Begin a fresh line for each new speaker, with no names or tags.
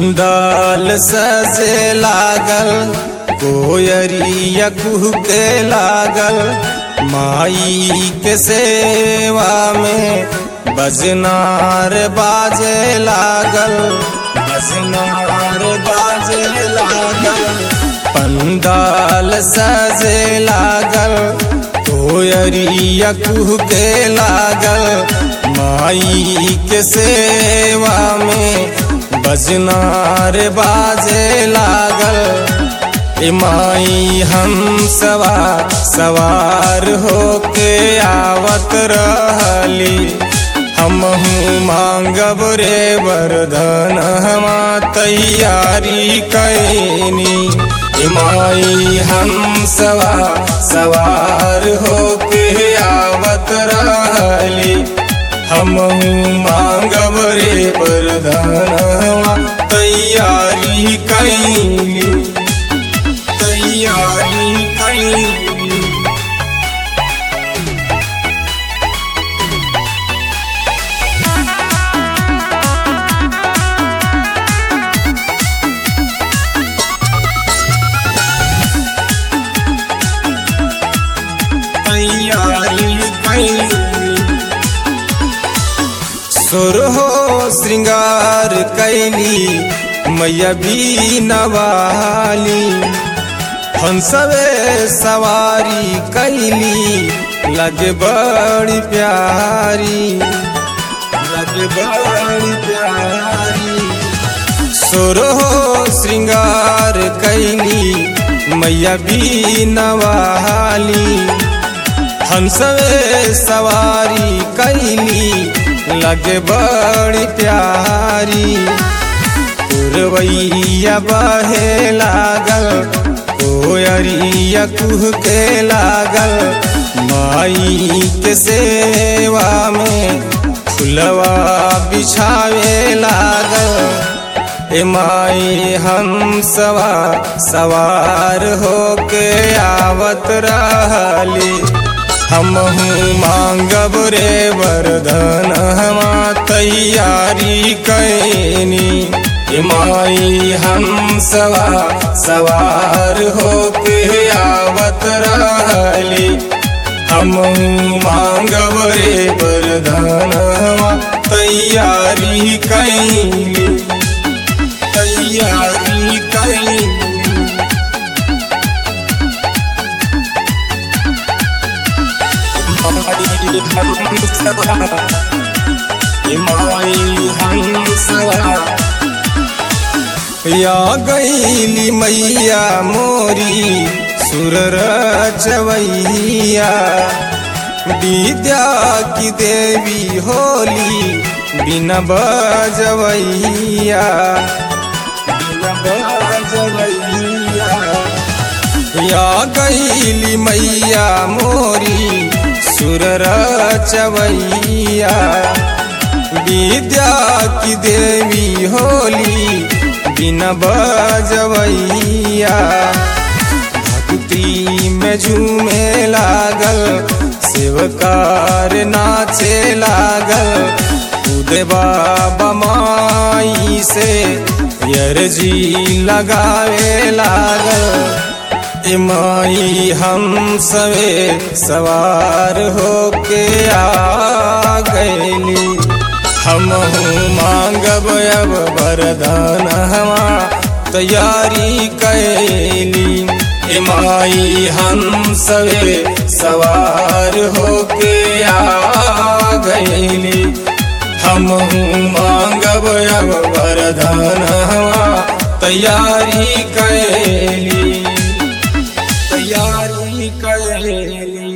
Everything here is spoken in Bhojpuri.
पंडाल सजे लागल कोयरिया कुहके लागल माई के सेवा में बजनार बाजे लागल बजनार बाजे लागल पंडाल सजे लागल कोयरिया कुहके लागल माई के सेवा में बजनार बाजे लागल ए माई हम सवार सवार होके आवत रहली हम मांगब रे वरदान हमा तैयारी कैनी ए माई हम सवार सवार होके आवत रहली हम मांगब रे वरदान तैयारी कैली तैयारी कैली तैयारी कैली सुरहो श्रृंगार कैली मैया भी नवाली हंसवे सवारी कैली लगे बड़ी प्यारी लगे बड़ी प्यारी सुरहो श्रृंगार कैली मैया भी नवाली हंसवे सवारी कैली लगे बड़ी प्यारी पुरवैया बहे लागल कोयरिया कुह के लागल माई के सेवा में फुलवा बिछावे लागल ए माई हम सवार सवार होके आवत रहली हम मांगब रे वरदान हमा तैयारी कैनी ए माई हम सवार सवार होके आवत रहली हम मांगब रे वरदान हमा तैयारी कैली तैयारी कैली या गईली मैया मोरी सुर रचवैया विद्या की देवी होली बिना बजवैया बिना बजवैया या गईली मैया मोरी सुर रचवैया विद्या की देवी होली बिना बजवैया भक्ति में झूमे लागल सेवकार नाचे लागल उदय बाबा माई से यरजी लगावे लागल माई हम सवे सवार होके आ गैली हम मांगब अब वरदान हमा तैयारी कैली माई हम सवे सवार होके आ गैली हम मांगब अब वरदान हमा तैयारी कैली तैयारी कैली